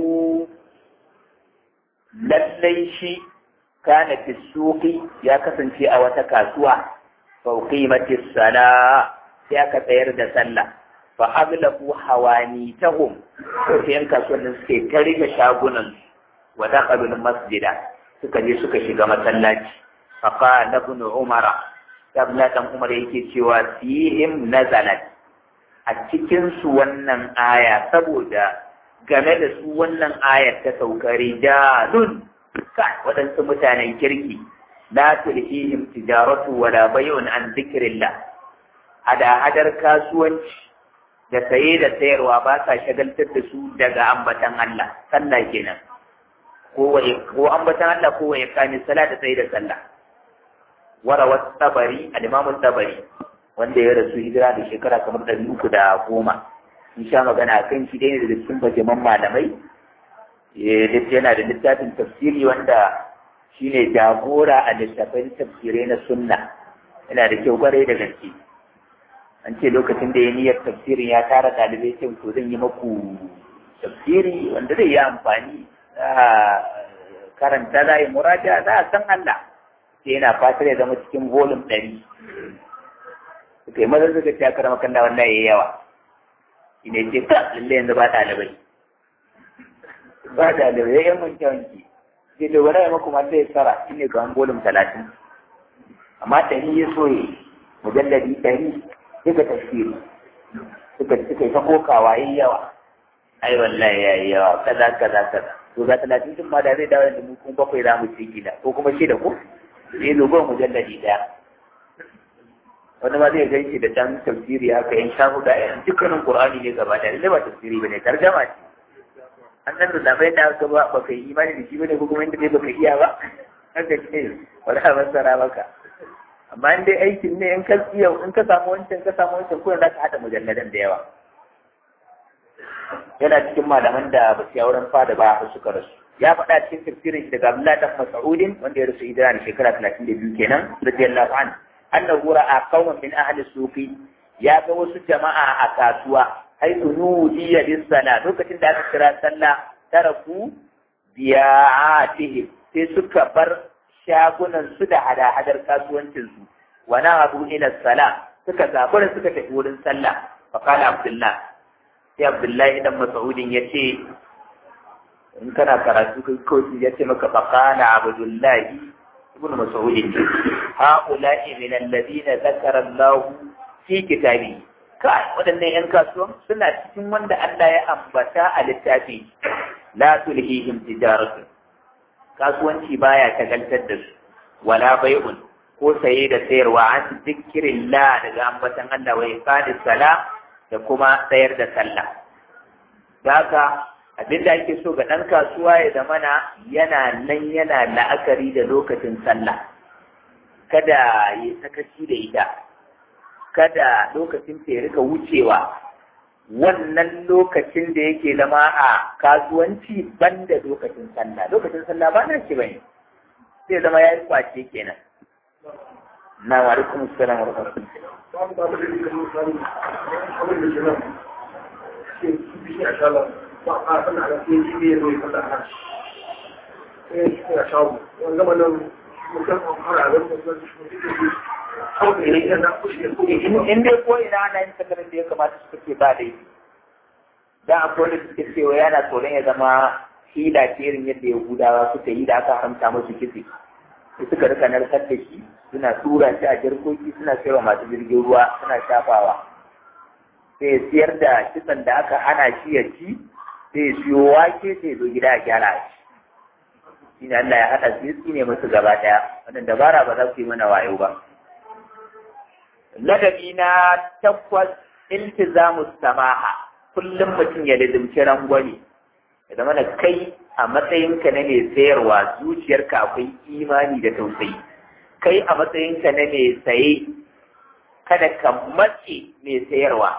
lallai shi kana fi suqi ya kasance a wata kasuwa fa qimati sala sai aka tsayar da sallah fa aglabu hawanitahum to sai yan kasuwannin suke ta rike shagunan wa dakhalu masjida suka je suka shiga masallaci fa qala ibn umara Abdullah dan Umar yake cewa fihim nazalat a cikin su wannan aya saboda game da su wannan ayar ta sauka rijalun kai waɗansu mutanen kirki la tulhihim tijaratu wala bay'un an dhikrillah hada hadar kasuwanci da saye da sayarwa ba sa shagaltar da su daga ambatan Allah sallah kenan ko ko ambatan Allah ko ya kani sala da saye da sallah warawa tabari al-imam tabari wanda ya rasu hijira da shekara kamar ɗari uku da goma in sha magana a kan shi ɗaya da cikin bajaman malamai yana da littafin tafsiri wanda shine jagora a littafin tafsirai na sunna yana da kyau kwarai da gaske an ce lokacin da ya niyyar tafsirin ya tara ɗalibai ce to zan yi maku tafsiri wanda zai yi amfani karanta za yi muraja za a san Allah sai yana fatar ya zama cikin volume ɗari suka yi maza suka ce aka rama kan da wannan ya yawa ina ce ka lalle yanzu ba ɗalibai ba ɗalibai ya yan wanke wanke sai da wani ya maku mata ya tsara shi ne ga volume talatin amma ɗari ya soye mujalladi ɗari suka tafsiri suka suka yi ta kokawa yi yawa ai wallahi ya yi yawa kaza kaza kaza to ga talatin din ma da zai dawo da mu kuma bakwai za mu ci gida ko kuma shida ko sai zo goma mujalladi ɗaya wani ma zai gan shi da dan tafsiri haka yan sha huda yan dukkanin qur'ani ne gaba ɗaya ne ba tafsiri bane tarjama ce an san da bai da aka ba baka yi imani da shi bane ko kuma inda dai baka iya ba haka ce wala masara maka amma in dai aikin ne in ka iya in ka samu wancan ka samu wancan ko za ka hada mujalladan da yawa yana cikin malaman da ba su wurin fada ba har suka rasu ya faɗa cikin tafsirin daga Abdullah dan Mas'udin wanda ya rasu hijira da shekara 32 kenan radiyallahu anhu annahu ra'a qauman min ahli sufi ya ga wasu jama'a a kasuwa haythu nudiya bis sala lokacin da aka kira sallah taraku biya'atihim sai suka bar shagunan su da hada-hadar kasuwancin su wa na abu ila sala suka zabura suka tafi wurin sallah fa qala abdullah sai abdullahi dan mas'udin yace in kana karatu kai kawai ya ce maka fa qala abdullahi ibn mas'udin haula'i min alladhina zakara Allah fi kitabi kai waɗannan yan kasuwan suna cikin wanda Allah ya ambata a littafi la tulhihim tijaratu kasuwanci baya tagaltar da su wala bai'un ko saye da sayarwa an zikirin la daga ambatan Allah wa iqadis sala da kuma sayar da sallah haka abin da ake so ga ɗan kasuwa ya zamana yana nan yana la'akari da lokacin sallah kada ya sakaci da ita kada lokacin ta ya rika wucewa wannan lokacin da yake zama a kasuwanci banda lokacin sallah lokacin sallah ba na shi bane sai zama ya yi kwace kenan na wa alaikum assalam wa rahmatullahi ba a sana da ke ji ne mai fada a shi ya shawo wani gama nan mutum an fara da mutum in dai ko ina ana yin sakarin da ya kamata su kake ba da yi da akwai da suke cewa yana tsoron ya zama hila ce irin yadda yahudawa suka yi da aka haramta musu kitse su suka rika narkar da shi suna tura shi a jirkoki suna sayarwa masu jirgin ruwa suna shafawa sai siyar da kitsan da aka hana shi ya ci sai siyo wake sai zo gida a gyara shi shi ne Allah ya haɗa su yi ne musu gaba ɗaya wannan dabara ba za su yi mana wayo ba ladabi na takwas iltizamu samaha kullum mutum ya lizimci rangwame ya zama da kai a matsayinka na mai sayarwa zuciyarka akwai imani da tausayi kai a matsayinka na mai saye kada ka matse mai sayarwa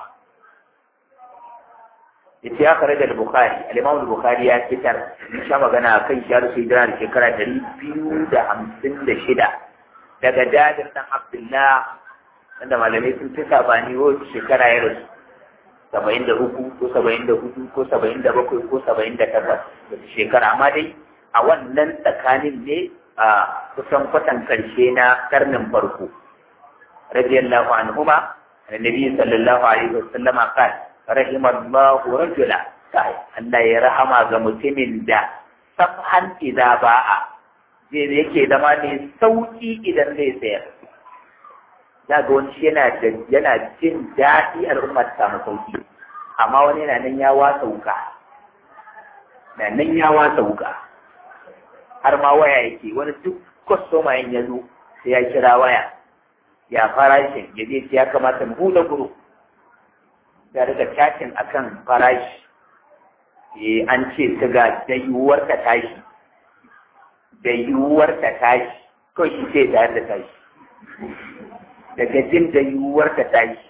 yace ya kare da Bukhari al-Imam Bukhari ya fitar sha magana kan shi har sai da shekara 256 daga Jabir dan Abdullah wanda malamai sun fi sabani ko shekara ya rasu saba'in da uku ko saba'in da hudu ko saba'in da bakwai ko saba'in da takwas shekara amma dai a wannan tsakanin ne a kusan kwatan karshe na karnin farko radiyallahu anhuma annabi sallallahu alaihi wasallam qala rahimallahu rajula kai Allah ya rahama ga mutumin da samhan idza ba'a zai yake zama ne sauki idan zai sayar za ga wani yana da yana jin daɗi al'umma ta samu sauki amma wani yana nan ya wasa wuka na nan ya wasa wuka har ma waya yake wani duk kwastoma ya zo sai ya kira waya ya farashin ya je ya kamata mu buɗe guru ya riga chatting akan farashi eh an ce ta ga da yiwuwar ta tashi da yiwuwar ta tashi kawai shi sai tare da tashi daga jin da yiwuwar ta tashi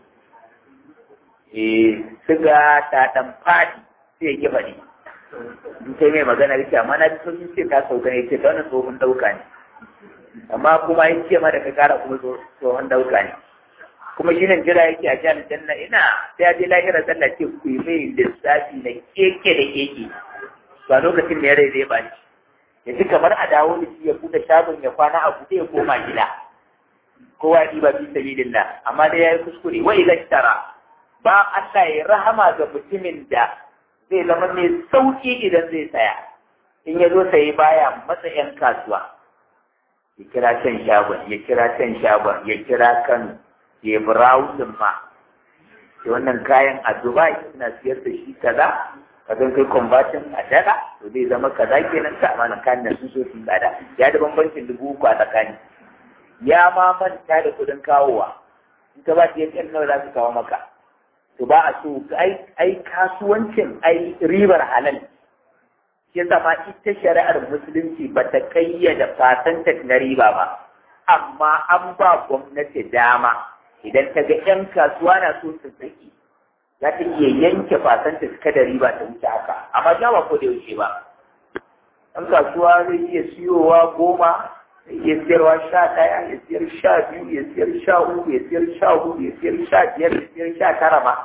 eh siga ta dan fadi sai ya kiba ne in sai mai magana yake amma na ji sun ce ta sauka ne ce ta wani tsohon dauka ne amma kuma ya ce ma da ka kara kuma tsohon dauka ne kuma shi nan jira yake a jihar janna ina sai ya je lahira sallah ce ku yi mai lissafi na keke da keke ba lokacin da ya rai zai bani ya ji kamar a dawo da shi ya buɗe shagon ya kwana a buɗe ya koma gida kowa ya ɗiba fi sabilillah amma dai ya yi kuskure wa idan tara ba Allah ya rahama ga mutumin da zai zama mai sauki idan zai saya in ya zo sayi baya matsa 'yan kasuwa ya kira can shagon ya kira can shagon ya kira kano ya browsing ma sai wannan kayan a dubai suna siyar da shi kaza ka zan kai conversion a dala to zai zama kaza kenan ka amana kayan nan sun so su tsada ya da bambancin dubu uku a tsakani ya ma manta da kuɗin kawowa in ka ba shi ya nawa za su kawo maka to ba a so ai kasuwancin ai ribar halal shi yasa ma ita shari'ar musulunci ba ta kayyada fasantat na riba ba amma an ba gwamnati dama idan ta ga 'yan kasuwa na so su saki za ta iya yanke fasantat kada riba ta wuce haka amma ja ba ko da yaushe ba ɗan kasuwa zai iya siyowa goma zai iya siyarwa sha ɗaya ya siyar sha biyu ya siyar sha uku ya siyar sha hudu ya siyar sha biyar ya siyar sha tara ma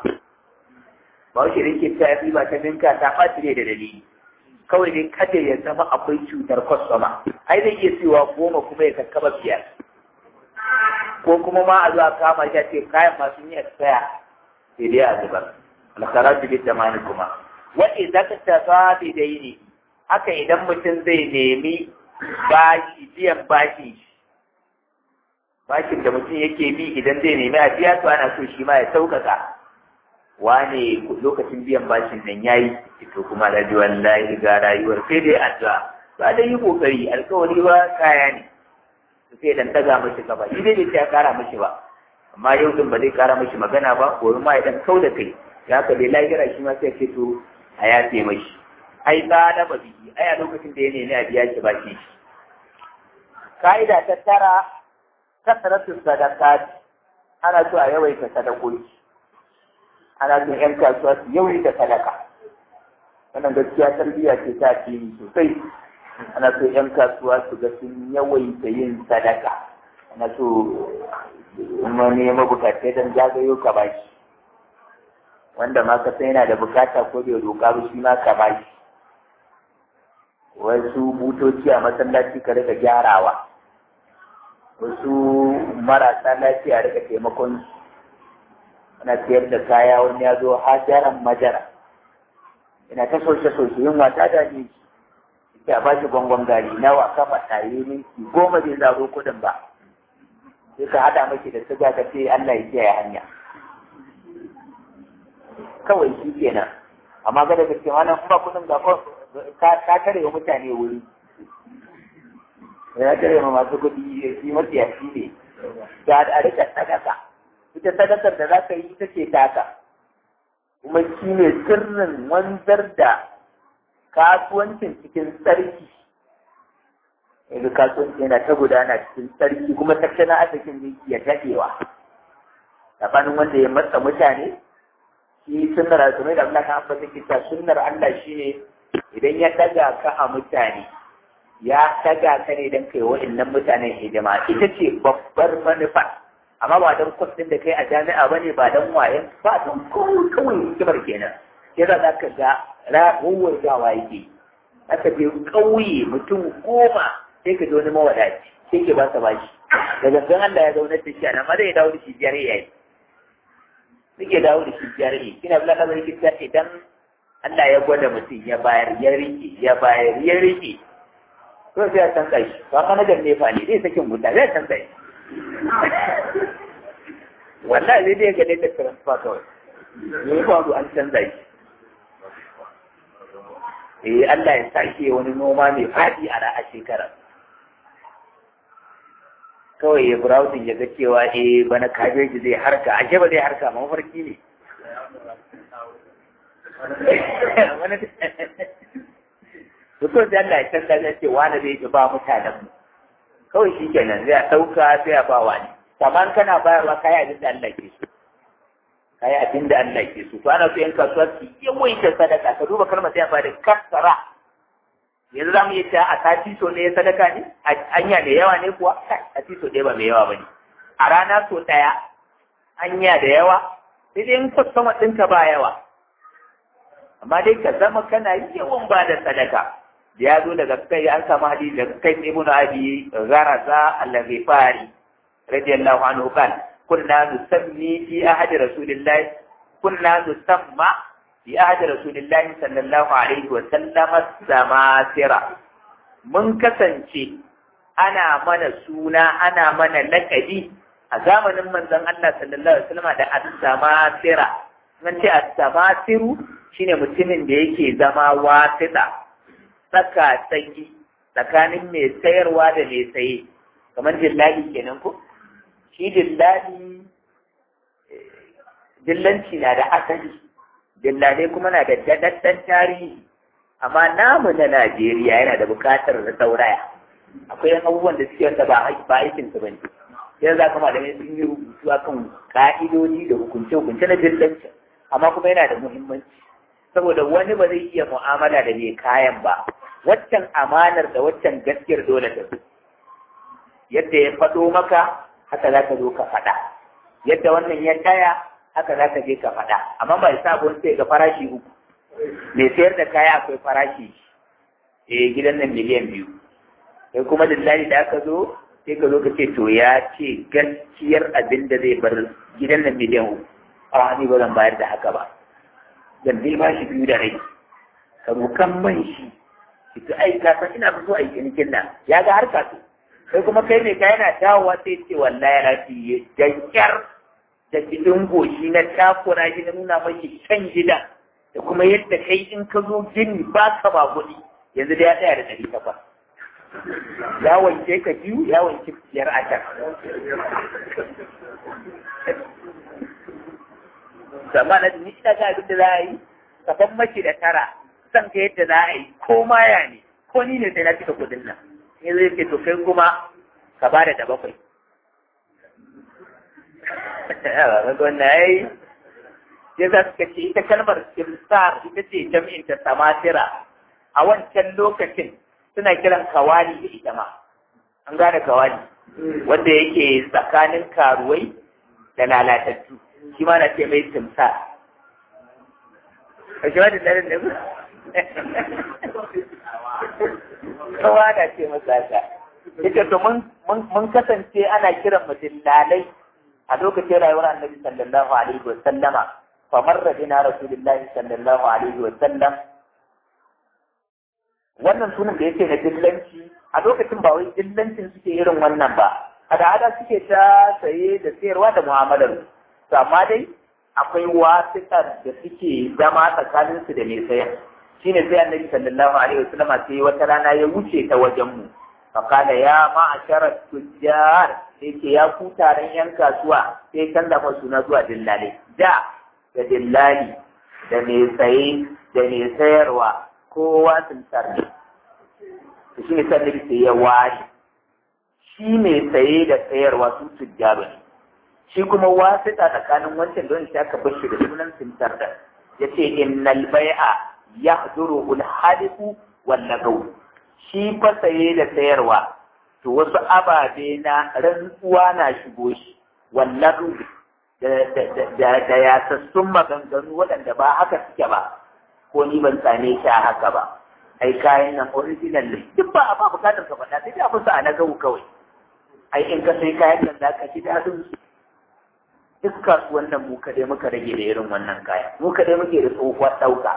ba wuce da ke ta riba ta ninka ta ɓaci ne da dalili kawai dai kada ya zama akwai cutar kwastoma ai zai iya siyowa goma kuma ya kakkaba biyar ko kuma ma a zuwa kama shi a ce kayan masu yi expire sai dai a zubar alkara su da mani kuma wani za ka tafa dai ne haka idan mutum zai nemi bashi biyan bashi bashin da mutum yake bi idan zai nemi a biya to ana so shi ma ya sauƙaƙa wane lokacin biyan bashin nan yayi to kuma da wallahi ga rayuwar sai dai addu'a ba da yi kokari alkawari ba kaya ne sai dan daga mishi gaba shi dai bai ya kara mishi ba amma yau din ba zai kara mishi magana ba gobe ma idan kau da kai ya ka dai lahira shi ma sai ce to a ya ce mishi ai ba da ba biki ai a lokacin da ya nemi a biya shi baki ka'ida ta tara kasaratu sadakat ana so a yawaita sadakoki ana son ‘yan kasuwa su yawai da sadaka wannan gaskiya tarbiyya ce ta addini sosai ana so ‘yan kasuwa su ga sun yawaita yin sadaka ana so wani mabukatai don zagayo ka bashi wanda ma ka san yana da bukata ko bai roƙa ba shi ma ka bashi wasu butoci a masallaci ka rika gyarawa wasu marasa lafiya rika taimakon ana sayar da kaya wani ya zo hajaran majara ina ta soshe soshe yin wata da ne ya ba shi gwangwan gari nawa kafa tayi minti goma bai zaro kudin ba sai ka hada maki da siga ka ce Allah ya kiyaye hanya kawai shi kenan amma ga daga cikin wannan ba kudin ga ka tare wa mutane wuri ya tare ma masu kudi shi matsiyaci ne ga a rika sadaka ita sadakar da za ka yi ita ce taka kuma shi ne sirrin wanzar da kasuwancin cikin tsarki yanzu kasuwanci yana ta gudana cikin tsarki kuma tattalin arzikin zai iya daɗewa tsakanin wanda ya matsa mutane shi sunnar alzumai da Allah kan ambata kita sunnar Allah shine idan ya daga ka a mutane ya daga ka ne don kai wa'annan mutanen hidima ita ce babbar manufa amma ba don kwas ɗin da kai a jami'a ba ne ba don wayan ba don kawai kawai hikimar kenan ke za ka ga rawar gawa yake aka je ƙauye mutum goma sai ka ji wani mawadaci sai ke ba sa bashi da gangan Allah ya zaunar da shi a nan ma zai dawo da shi biyar yayi suke dawo da shi biyar yayi kina bila kamar kita idan Allah ya gwada mutum ya bayar ya rike ya bayar ya rike to sai ya canza shi ba manajan nefa ne zai sakin wuta zai canza shi wallahi zai dai gane da transfer kawai me ya faru an canza shi eh Allah ya sake wani noma mai faɗi a ra'a shekara kawai ya browsing ya ga cewa eh bana kabeji zai harka ashe ba zai harka ma mafarki ne Mutum da Allah ya canza ya ce wani zai ji ba mutanen mu kawai shi kenan zai ɗauka sai a ba wani kamar kana bayarwa kayi abin da Allah ke so kayi abin da Allah ke so to ana so yan kasuwa su yawaita sadaka ka duba kalmar sai ba da kasara yanzu za mu yi ta a sati so ne sadaka ne anya da yawa ne kuwa a sati so ɗaya ba mai yawa ba ne a rana so ɗaya hanya da yawa sai dai in kwastama ɗinka ba yawa amma dai ka zama kana yawan ba da sadaka ya zo daga kai an samu hadisi daga kai ibn abi gharaza al-ghifari radiyallahu anhu kan kunna nusammi fi ahadi rasulillahi kunna nusamma fi ahadi rasulillahi sallallahu alaihi wa sallam samasira mun kasance ana mana suna ana mana lakabi a zamanin manzon Allah sallallahu alaihi wasallam da as-samasira nan ce as-samasiru shine mutumin da yake zama wasita tsaka tsaki tsakanin mai sayarwa da mai saye kamar dillali kenan ko shi dillali dillanci na da asali dillalai kuma na da dadaddan tarihi amma namu na Najeriya yana da bukatar da sauraya akwai abubuwan da suke wanda ba aikin su bane yanzu za ka malamai sun yi rubutu akan ka'idoji da hukunce-hukunce na dillanci amma kuma yana da muhimmanci saboda wani ba zai iya mu'amala da mai kayan ba waccan amanar da waccan gaskiyar dole ta zo yadda ya faɗo maka haka za ka zo ka faɗa yadda wannan ya taya haka za ka je ka faɗa amma ba sa wani sai ga farashi uku mai sayar da kaya akwai farashi eh gidan nan miliyan biyu sai kuma lillahi da aka zo sai ka zo ka ce to ya ce gaskiyar abin da zai bar gidan nan miliyan uku a ni ba zan bayar da haka ba zan dai ba shi biyu da rai ka rokan man shi ki ta aika san ina so a yi cinikin nan ya ga harka to sai kuma kai ne ka yana dawowa sai ce wallahi rafi dankar da cikin goshi na takura shi na nuna mashi can gida da kuma yadda kai in ka zo gini ba ka ba kuɗi yanzu da ya tsaya da ɗari takwas ya wanke ka biyu ya wanke biyar a can amma na ni ina ga abin da za a yi kaban mace da tara san ka yadda za a yi ko maya ne ko ni ne sai na cika kuɗin nan ne zai ce to kai kuma ka ba da bakwai wannan yayi ya za suka ce ita kalmar simsar ita ce jam'in ta samatira a wancan lokacin suna kiran kawali da ita ma an gane kawali wanda yake tsakanin karuwai da lalatattu shi ma na ce mai simsar a shi ma da tsarin da kawa na ce masa ta ita to mun kasance ana kiran mutum lalai a lokacin rayuwar annabi sallallahu alaihi wa sallama famarra bina rasulullahi sallallahu alaihi wa sallam wannan sunan da yake na dillanci a lokacin ba wai dillancin suke irin wannan ba hada suke ta saye da sayarwa da mu'amalar to amma dai akwai wasiƙar da suke zama tsakanin su da mai sayan shine sai annabi sallallahu alaihi wa sallama sai wata rana ya wuce ta wajen mu fakala ya ma'ashara tujjar sai ce ya ku taron yan kasuwa sai canza fa suna zuwa dillali da da dillali da mai saye da mai sayarwa kowa sun tarni to shi ne sannan sai ya ware shi mai saye da sayarwa su tujjaru ne shi kuma wasita tsakanin wancan don shi aka bar shi da sunan sintar da ya ce innal bai'a yahduru al-halifu wal lagaw shi fa saye da sayarwa to wasu ababe na rantsuwa na shigo shi wallahu da yasassun maganganu waɗanda ba haka suke ba ko ni ban same shi a haka ba ai kayan nan original ne duk ba a ba bukatar ka faɗa sai dai abin sa a na gawu kawai ai in ka sai kayan nan zaka ji daɗin su duk kasuwan nan mu kadai muka rage da irin wannan kaya mu kadai muke da tsohuwar ɗauka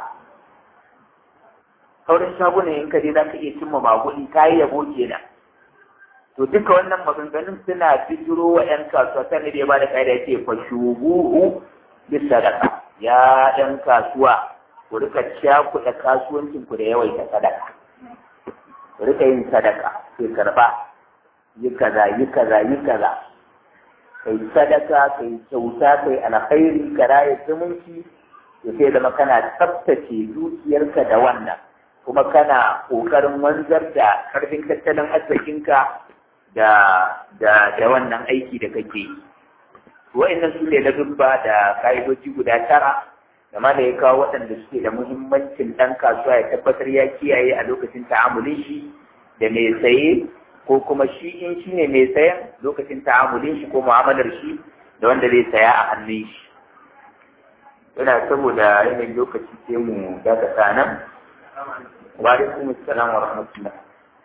sauran shagunan in ka je za ka iya cimma maguni kayi yabo kenan to duka wannan maganganun suna bijiro wa 'yan kasuwa sani da ya ba da ƙa'ida ce fa shubuhu bis sadaka ya 'yan kasuwa ku rika cakuɗa kasuwancin ku da yawaita sadaka ku rika yin sadaka sai karba yi kaza yi kaza yi kaza kai sadaka kai kyauta kai alkhairi ka raye zumunci ya sai zama kana tsaftace dukiyarka da wannan kuma kana ƙoƙarin wanzar da ƙarfin tattalin arzikinka da da da wannan aiki da kake yi wa'annan su ne ladubba da ka'idoji guda tara da ma da ya kawo waɗanda suke da muhimmancin ɗan kasuwa ya tabbatar ya kiyaye a lokacin ta'amulin shi da mai saye ko kuma shi in shi ne mai sayan lokacin ta'amulin shi ko mu'amalar shi da wanda zai saya a hannun shi yana saboda yanayin lokaci sai mu dakata nan wa alaikum assalam wa rahmatullah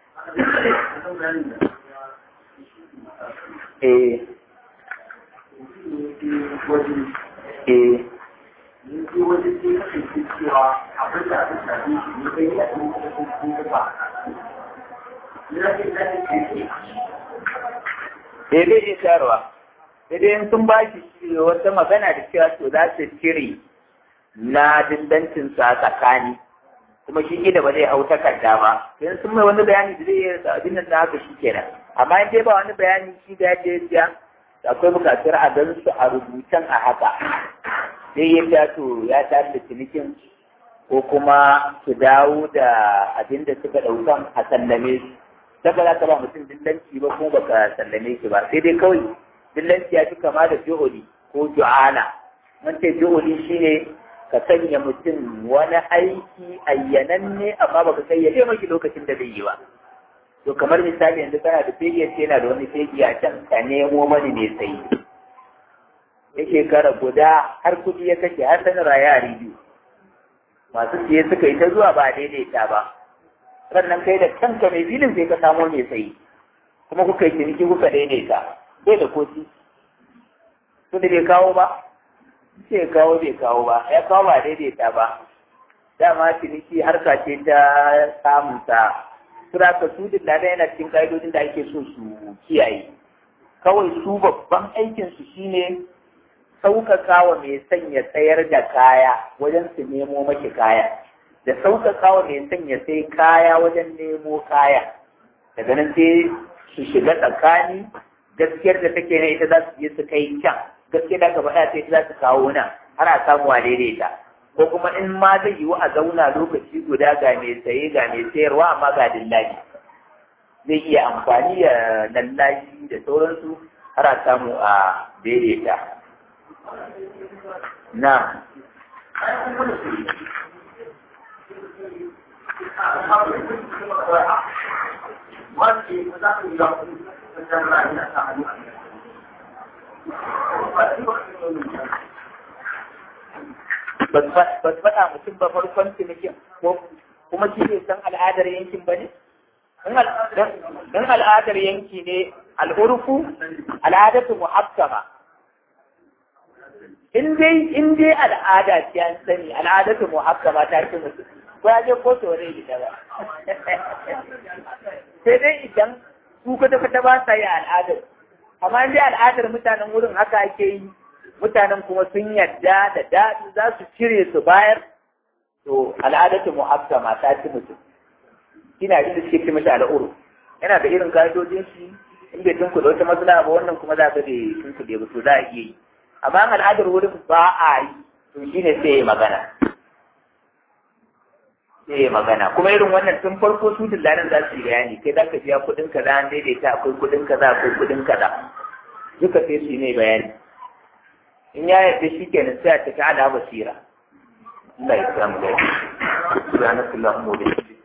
eh eh sai dai iya sayarwa sai dai sun ba shi wata magana da cewa to za su cire na dindancin sa tsakani kuma shi gida ba zai hau takarda ba sai sun mai wani bayani da zai yi abin nan da haka shi kenan amma in dai ba wani bayani shi da ya ce ya akwai bukatar a gan su a rubutan a haka sai ya ta to ya tashi da cinikin ko kuma su dawo da abin da suka ɗaukan a sallame su saka za ka ba mutum dillanci ba kuma baka sallame shi ba sai dai kawai dillanci ya fi kama da juhuli ko ju'ana mun ce juhuli shine ka sanya mutum wani aiki ayyananne amma baka kayyade maki lokacin da zai yi ba to kamar misali yanzu kana da fegi yace yana da wani fegi a can ka nemo mani mai sayi ya shekara guda har kuɗi ya kashe har sanin raya a biyu masu siye suka yi ta zuwa ba daidaita ba sannan kai da kanka mai filin sai ka samo mai sayi kuma kuka yi ciniki kuka daidaita bai da koci su da bai kawo ba sai kawo bai kawo ba ya kawo ba daidaita ba dama ciniki harka ce ta samun sa sura ka su da yana cikin ka'idodin da ake so su kiyaye kawai su babban aikin su shine sauƙaƙa wa mai sanya tsayar da kaya wajen su nemo maki kaya da sauƙaƙa wa mai sanya sai kaya wajen nemo kaya daga nan sai su shiga tsakani gaskiyar da take na ita za su je su kai can gaskiyar da aka faɗa sai ita za su kawo nan har a samu a daidaita ko kuma in ma zai yiwu a zauna lokaci guda ga mai saye ga mai sayarwa amma ga dillaji zai iya amfani da lallashi da sauransu har a samu a daidaita na ba su faɗa mutum ba farkon cinikin ko kuma shi ne san al'adar yankin ba ne? Don al'adar yanki ne al'urfu al'adatu muhakkama. In dai in dai al'ada ce an sani al'adatu muhakkama ta ce mutum ko ya je kotu wani gida ba. Sai dai idan su kwata-kwata ba sa yi al'adar. Amma in dai al'adar mutanen wurin haka ake yi mutanen kuma sun yarda da daɗi za su cire su bayar to al'adatu muhakkama ta ci mutum ina jin da suke ce mata al'uru yana da irin ka'idojin shi in bai tunku da wata matsala ba wannan kuma za ka bai tunku da ba to za a iya yi amma al'adar wurin ba a yi to shine sai ya magana sai ya magana kuma irin wannan tun farko su dillalan za su yi bayani kai za ka biya kuɗin kaza an daidaita akwai kuɗin kaza akwai kuɗin kaza duka sai su yi mai bayani in ya yarda shi kenan sai a tafi ala basira Allah ya samu da shi subhanakallahumma wa bihamdika